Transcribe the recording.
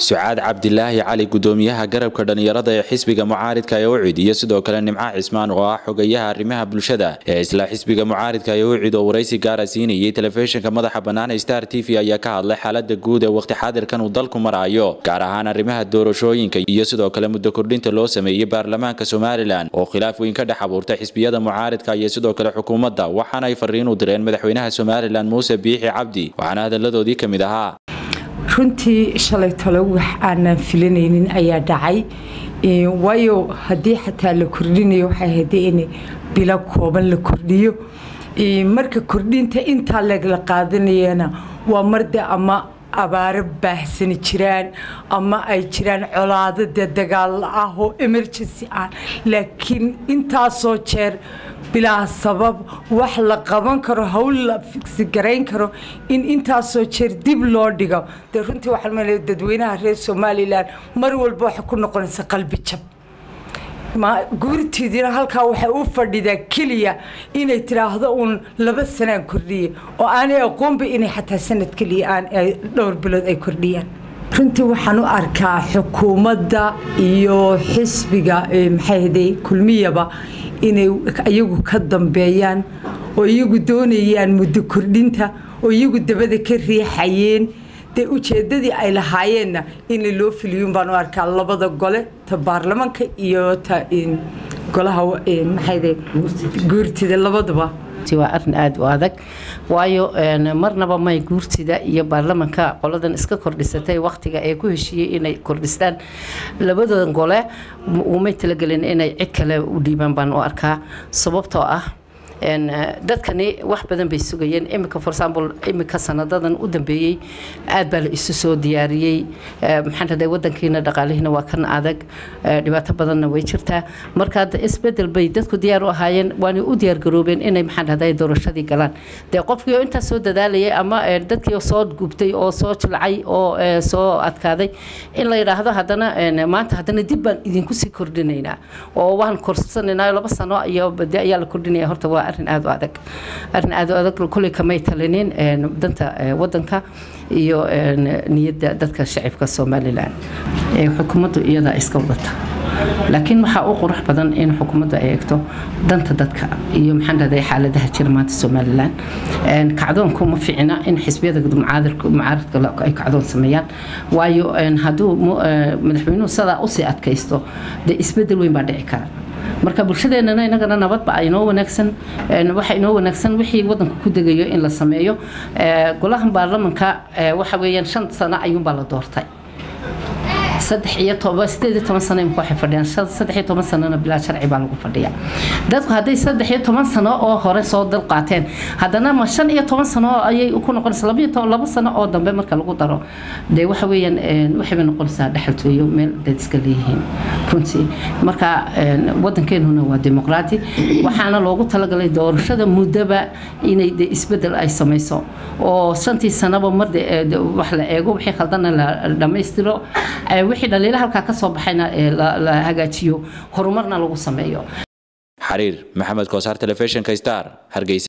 sucaad cabdilaahi cali gudoomiyaha garabka dhallinyarada ee xisbiga mucaaridka ee ucid iyo sidoo kale nimco cismaan oo ah xogayaha arrimaha bulshada ee isla xisbiga mucaaridka ee ucid oo waraysi gaara siinayay telefishinka madaxa bannaan star t v ayaa ka hadlay xaalada guud ee waqti xaadirkan uu dalku maraayo gaar ahaan arrimaha doorashooyinka iyo sidoo kale muddo kordhinta loo sameeyey baarlamaanka somalilan oo khilaaf weyn ka dhex abuurtay xisbiyada mucaaridka iyo sidoo kale xukuumadda waxaana ay fariin u direen madaxweynaha somalilan muuse biixi cabdi waxaana hadalladoodii ka mid ahaa runtii shalay talo wax aanan filanaynin ayaa dhacay waayo haddii xataa la kordhinayo waxay ahayd in bilo kooban la kordhiyo marka kordhinta intaa lagala qaadanayana waa marde ama abaaro baahsani jiraan ama ay jiraan colaado dee dagaal ah oo emergency ah laakiin intaasoo jeer bilaa sabab wax la qaban karo hawl la figsi garayn karo in intaasoo jeer dib loo dhigo dee runtii waxaan maleeya dadweynaha reer somalilan mar walba waxay ku noqonaysa qalbi jab guurtiidina halkaa waxay u fadhidaa keliya inay tiraahdo uun laba sanaan kordhiye oo aanay aqoonba inay xataa sanad keliya aan dhowr bilood ay kordhiyaan runtii waxaan u arkaa xukuumadda iyo xisbiga maxayhday kulmiyaba inay iyagu ka dambeeyaan oo iyagu doonayaan muddo kordhinta oo iyagu dabada ka riixayeen dee ujeedadii ay lahaayeenna in loo filiyun baan u arkaa labada gole ta baarlamaanka iyo ta golaha maxayde guurtida labaduba waa arin aada u adag waayo marnaba may guurtida iyo baarlamanka qoladan iska kordhisatay waktiga ay ku heshiiyey inay kordhistaan labadooda gole umay talagelin inay cid kale u dhiibaan baan u arkaa sababtoo ah dadkani wax badan bay sugayeen imika for example imika sanadadan u dambeeyey aad baa la isu soo diyaariyey maxaan raday wadankiina dhaqaalihiina waa kan adag dhibaato badanna way jirtaa marka isbedel bay dadku diyaar u ahaayeen waana u diyaargaroobeen inay maxaan raday doorashadii galaan dee qofkii oo intaas soo dadaalayay ama dadkii soo gubtay oo soo jilcay oo soo adkaaday in la yidhaahdo haddana maanta haddana dib baan idinku sii kordhinaynaa oo waan korsanaynaa laba sano iyo bade ayaa la kordhinaya horta waa arin aada u adag arin aada u adag kolley kamay talinin danta wadanka iyo niyadda dadka shacibka somalilan xukuumaddu iyadaa iska wadata laakiin waxaa u qurux badan in xukuumaddu ay eegto danta dadka iyo maxaan dhahday xaaladaha jira maanta somalilan kacdoonku ma fiicna in xisbiyada mucaaradka ay kacdoon sameeyaan waayo hadduu madaxweynuhu sidaa usii adkaysto dee isbedel weyn baa dhici kara marka bulshadeenana inagana nabadba inoo wanaagsan waxa inoo wanaagsan wixii wadanku ku degayo in la sameeyo golahan baarlamanka waxa weeyaan shan sano ayuunbaa la doortay saddex iyo toban sideed iyo toban sano imika waxay fadhiyaan saddex iyo toban sanona bilaa sharci baa lagu fadhiyaa dadku hadday saddex iyo toban sano oo hore soo dal qaateen haddana ma shan iyo toban sano ayay ku noqonaysaa laba iyo toban laba sano oo dambe marka lagu daro dee waxa weeyaan waxay bay noqonaysaa dhexaltooyo meel dad iska leeyihiin runtii marka wadankeenuna waa dimuqraati waxaana loogu talagalay doorashada muddaba inay de isbedel ay samayso oo shantii sanaba mar wax la eego wixii khaldana la dhammaystiro wixii dhaliila halkaa ka soo baxayna la hagaajiyo horumarna lagu sameeyo xariir maxamed koosaar telefishinka star hargeysa